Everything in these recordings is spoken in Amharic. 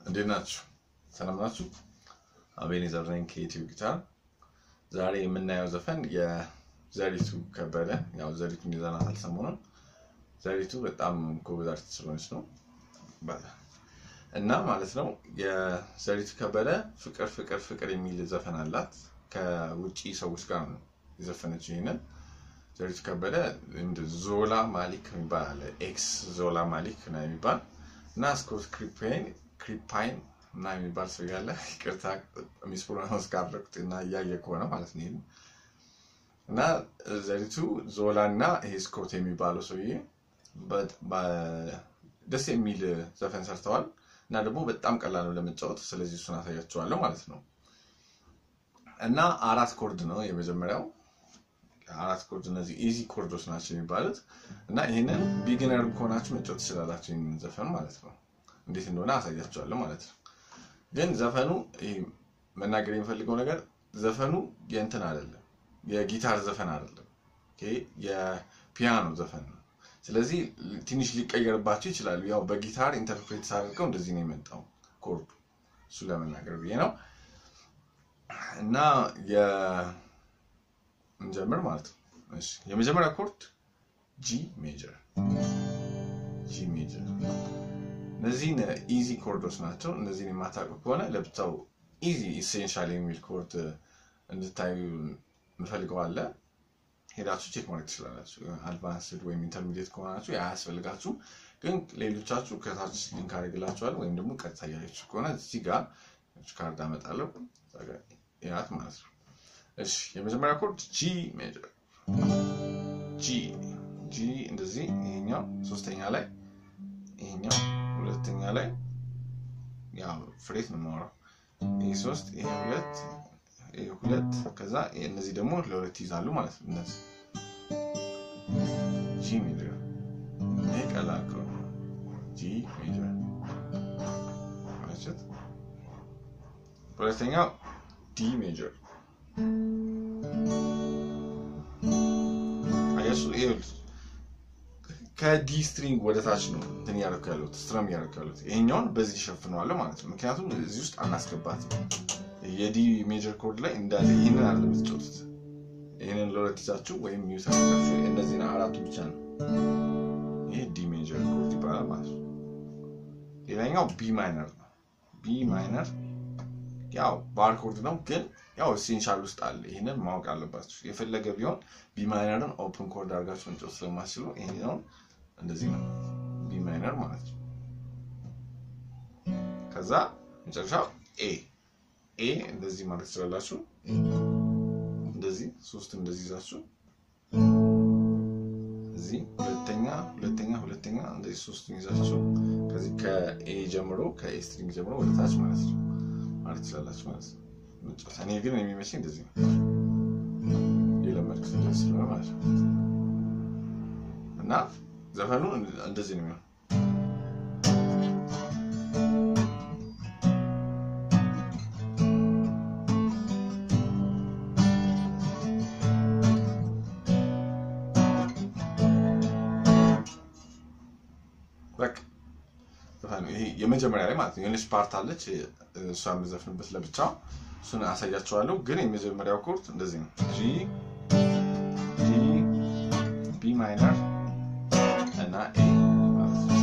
እንዴት ናችሁ? ሰላም ናችሁ? አቤኔዘር ነኝ ከኢትዮ ጊታር። ዛሬ የምናየው ዘፈን የዘሪቱ ከበደ ያው ዘሪቱን ይዘናታል ሰሞኑን። ዘሪቱ በጣም ጎበዝ አርቲስት ስለሆነች ነው እና ማለት ነው የዘሪቱ ከበደ ፍቅር ፍቅር ፍቅር የሚል ዘፈን አላት። ከውጭ ሰዎች ጋር ነው የዘፈነችው ይህንን ዘሪቱ ከበደ ዞላ ማሊክ የሚባል አለ። ኤክስ ዞላ ማሊክ ነው የሚባል እና ስኮት ክሪፓይን ክሪፓይን እና የሚባል ሰው ያለ ይቅርታ ሚስፕሮናንስ ካደረኩት እና እያየ ከሆነ ማለት ነው። ይህን እና ዘሪቱ ዞላ እና ይሄ ስኮት የሚባለው ሰውዬ ደስ የሚል ዘፈን ሰርተዋል እና ደግሞ በጣም ቀላል ነው ለመጫወት። ስለዚህ እሱን አሳያቸዋለሁ ማለት ነው። እና አራት ኮርድ ነው የመጀመሪያው አራት ኮርድ እነዚህ ኢዚ ኮርዶች ናቸው የሚባሉት እና ይህንን ቢግነር ከሆናችሁ መጫወት ትችላላችሁ ይህንን ዘፈን ማለት ነው። እንዴት እንደሆነ አሳያቸዋለሁ ማለት ነው። ግን ዘፈኑ መናገር የሚፈልገው ነገር ዘፈኑ የእንትን አይደለም፣ የጊታር ዘፈን አይደለም፣ የፒያኖ ዘፈን ነው። ስለዚህ ትንሽ ሊቀየርባቸው ይችላሉ። ያው በጊታር ኢንተርፕሬት ሳደርገው እንደዚህ ነው የመጣው ኮርዱ፣ እሱ ለመናገር ብዬ ነው እና እንጀምር ማለት ነው። እሺ የመጀመሪያ ኮርድ ጂ ሜጀር ጂ ሜጀር። እነዚህን ኢዚ ኮርዶች ናቸው። እነዚህን የማታውቁ ከሆነ ለብቻው ኢዚ ኢሴንሻል የሚል ኮርድ እንድታዩ እንፈልገው አለ። ሄዳችሁ ቼክ ማድረግ ትችላላችሁ። አድቫንስድ ወይም ኢንተርሚዲየት ከሆናችሁ አያስፈልጋችሁ። ግን ሌሎቻችሁ ከታች ሊንክ አድርግላችኋል። ወይም ደግሞ ቀጥታ እያያችሁ ከሆነ እዚህ ጋር ካርድ አመጣለሁ ያት ማለት ነው። እሺ የመጀመሪያ ኮርድ ጂ ሜጀር ጂ ጂ እንደዚህ፣ ይሄኛው ሶስተኛ ላይ፣ ይሄኛው ሁለተኛ ላይ፣ ያው ፍሬት ነው የማወራው። ይሄ ሶስት፣ ይሄ ሁለት፣ ይሄ ሁለት፣ ከዛ እነዚህ ደግሞ ለሁለት ይዛሉ ማለት ነው። እነዚህ ጂ ሜጀር። ይሄ ቀላል ኮርድ ጂ ሜጀር ማለት ሁለተኛው ዲ ሜጀር አያሱ ከዲ ስትሪንግ ወደ ታች ነው እንትን እያደረኩ ያለሁት ስትረም እያደረኩ ያለሁት ይሄኛውን በዚህ ሸፍነዋለሁ ማለት ነው። ምክንያቱም እዚህ ውስጥ አናስገባትም። የዲ ሜጀር ኮርድ ላይ እንዳለ ይህንን አለ የምትጫወቱት። ይህንን ለሁለት ይዛችሁ ወይም ሚዩት አድርጋችሁ እነዚህን አራቱ ብቻ ነው። ይሄ ዲ ሜጀር ኮርድ ይባላል ማለት ነው። ሌላኛው ቢ ማይነር ነው። ቢ ማይነር ያው ባር ኮርድ ነው ግን ያው ኢሴንሻል ውስጥ አለ። ይህንን ማወቅ አለባችሁ። የፈለገ ቢሆን ቢ ማይነርን ኦፕን ኮርድ አድርጋችሁ መጫወት ስለማትችሉ ይሄኛውን እንደዚህ ነው ቢ ማይነር ማለት ነው። ከዛ መጨረሻው ኤ ኤ እንደዚህ ማለት ትችላላችሁ። እንደዚህ ሶስት እንደዚህ ይዛችሁ እዚህ ሁለተኛ ሁለተኛ ሁለተኛ እንደዚህ ሶስቱን ይዛችሁ ከዚህ ከኤ ጀምሮ ከኤ ስትሪንግ ጀምሮ ወደ ታች ማለት ነው ማለት ትችላላችሁ ማለት ነው። መጫወት እኔ ግን የሚመስለኝ እንደዚህ ነው የለመድኩት እንደዚህ ስለሆነ ማለት ነው። እና ዘፈኑ እንደዚህ ነው የሚሆነው። በቃ ዘፈኑ ይሄ የመጀመሪያ ላይ ማለት ነው የሆነች ፓርት አለች እሷ የምዘፍንበት ለብቻ እሱን አሳያቸዋለሁ። ግን የመጀመሪያው ኮርድ እንደዚህ ነው። ጂ ጂ ቢ ማይነር እና ኤ ማለት ነው።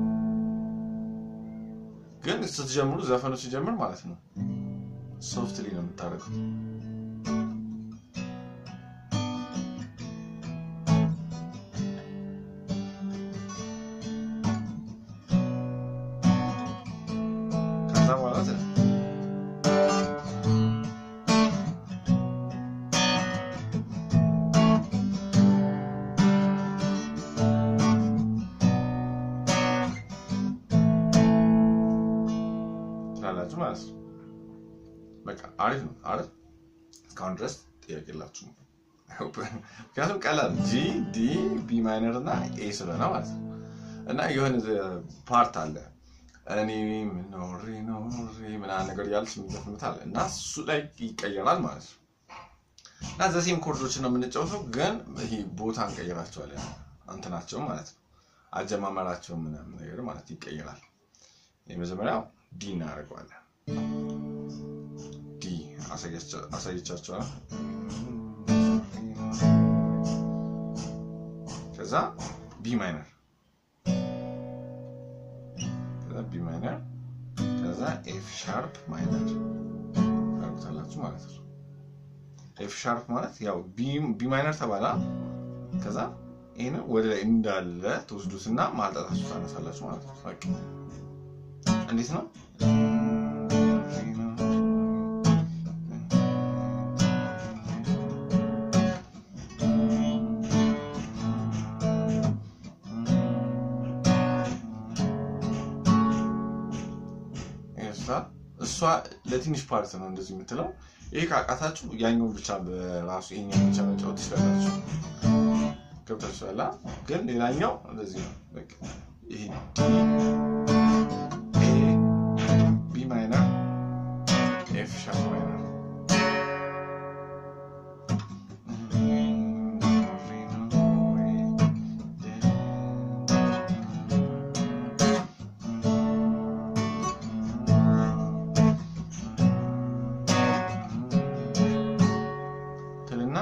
ግን ስትጀምሩ ዘፈኑ ሲጀምር ማለት ነው ሶፍትሊ ነው የምታደርገው። ከዛ በኋላ ትላላችሁ ማለት ነው። በቃ አሪፍ ነው አይደል? እስካሁን ድረስ ጥያቄ የላችሁም። ምክንያቱም ቀላል ጂ ዲ ቢ ማይነር እና ኤ ስለሆነ ማለት ነው። እና የሆነ ፓርት አለ እኔ ኖሬ ኖሬ ምናምን ነገር እያለች የምንዘፍኑት አለ እና እሱ ላይ ይቀየራል ማለት ነው። እና ዘሴም ኮርዶችን ነው የምንጫወተው፣ ግን ይሄ ቦታ እንቀይራቸዋለን እንትናቸው ማለት ነው። አጀማመራቸው ምናምን ነገር ማለት ይቀየራል። የመጀመሪያው ዲ እናደርገዋለን። ዲ አሳየቻቸዋል። ከዛ ቢ ማይነር ከዛ ቢ ማይነር ከዛ ኤፍ ሻርፕ ማይነር ታርጉታላችሁ ማለት ነው። ኤፍ ሻርፕ ማለት ያው ቢ ማይነር ተባላ። ከዛ ይህን ወደ ላይ እንዳለ ትወስዱትና ማልጣታችሁ ታነሳላችሁ ማለት ነው። በቃ እንዴት ነው? እሷ ለትንሽ ፓርት ነው እንደዚህ የምትለው። ይሄ ካቃታችሁ ያኛውን ብቻ በራሱ ይሄኛው ብቻ መጫወት ትችላላችሁ። ገብታችኋላ። ግን ሌላኛው እንደዚህ ነው። በቃ ይሄ ዲ ኤ ቢ ማይነር ኤፍ ሻርፕ ማይነር ትልና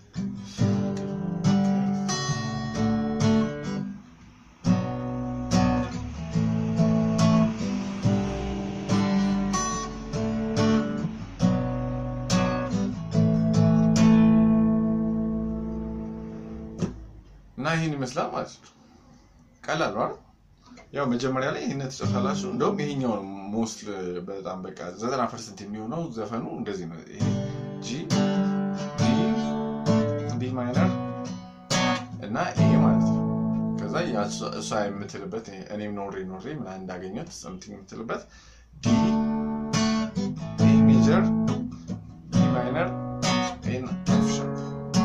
እና ይህን ይመስላል ማለት ነው። ቀላል ነው አይደል? ያው መጀመሪያ ላይ ይህን ትጨርሳላችሁ። እንደውም ይሄኛው ነው ሞስት በጣም በቃ ዘጠና ፐርሰንት የሚሆነው ዘፈኑ እንደዚህ ነው። ይሄ ጂ ዲ ቢ ማይነር እና ይሄ ማለት ነው። ከዛ እሷ የምትልበት እኔም ኖሬ ኖሬ ምናምን እንዳገኘት ሰምቲንግ የምትልበት ዲ ቢ ሜጀር ቢ ማይነር ኤን ኤፍ ሻርፕ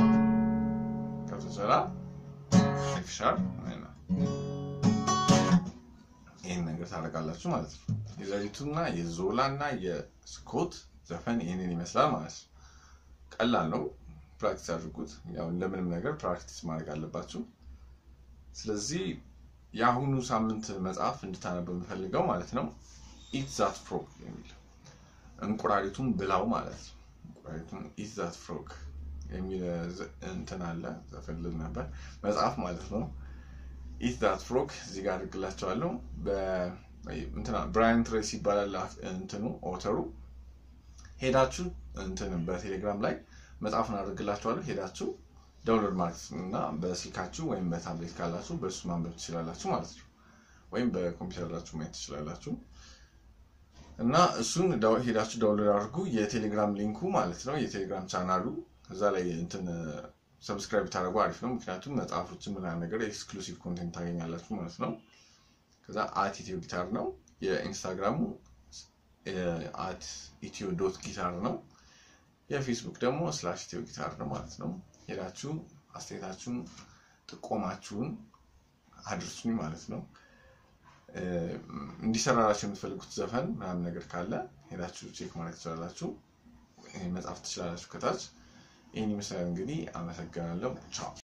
ከተሰራ ኤፍ ሻርፕ ይህን ነገር ታደርጋላችሁ ማለት ነው። የዘሪቱና የዞላ እና የስኮት ዘፈን ይህንን ይመስላል ማለት ነው። ቀላል ነው። ፕራክቲስ አድርጉት። ያው ለምንም ነገር ፕራክቲስ ማድረግ አለባችሁ። ስለዚህ የአሁኑ ሳምንት መጽሐፍ እንድታነብ የምፈልገው ማለት ነው ኢት ዛት ፍሮግ የሚል እንቁራሪቱን ብላው ማለት ነው። እንቁራሪቱን ኢት ዛት ፍሮግ የሚል እንትን አለ ዘፈልግ ነበር መጽሐፍ ማለት ነው። ኢት ዛት ፍሮግ እዚህ ጋር አድርግላቸዋለሁ። ብራያን ትሬስ ይባላል እንትኑ ኦተሩ። ሄዳችሁ እንትን በቴሌግራም ላይ መጽሐፉን አድርግላችኋለሁ። ሄዳችሁ ዳውንሎድ ማለት እና በስልካችሁ ወይም በታብሌት ካላችሁ በእሱ ማንበብ ትችላላችሁ ማለት ነው። ወይም በኮምፒውተራችሁ ማየት ትችላላችሁ። እና እሱን ሄዳችሁ ዳውንሎድ አድርጉ። የቴሌግራም ሊንኩ ማለት ነው የቴሌግራም ቻናሉ እዛ ላይ እንትን ሰብስክራይብ ታደርጉ አሪፍ ነው። ምክንያቱም መጽሐፎችን ምናምን ነገር ኤክስክሉሲቭ ኮንቴንት ታገኛላችሁ ማለት ነው። ከዛ አት ኢትዮ ጊታር ነው። የኢንስታግራሙ አት ኢትዮ ዶት ጊታር ነው። የፌስቡክ ደግሞ ስላሽ ኢትዮ ጊታር ነው ማለት ነው። ሄዳችሁ አስተያየታችሁን፣ ጥቆማችሁን አድርሱኝ ማለት ነው። እንዲሰራላችሁ የምትፈልጉት ዘፈን ምናምን ነገር ካለ ሄዳችሁ ቼክ ማድረግ ትችላላችሁ። መጻፍ ትችላላችሁ ከታች። ይህን ይመስላል እንግዲህ። አመሰግናለሁ። ቻው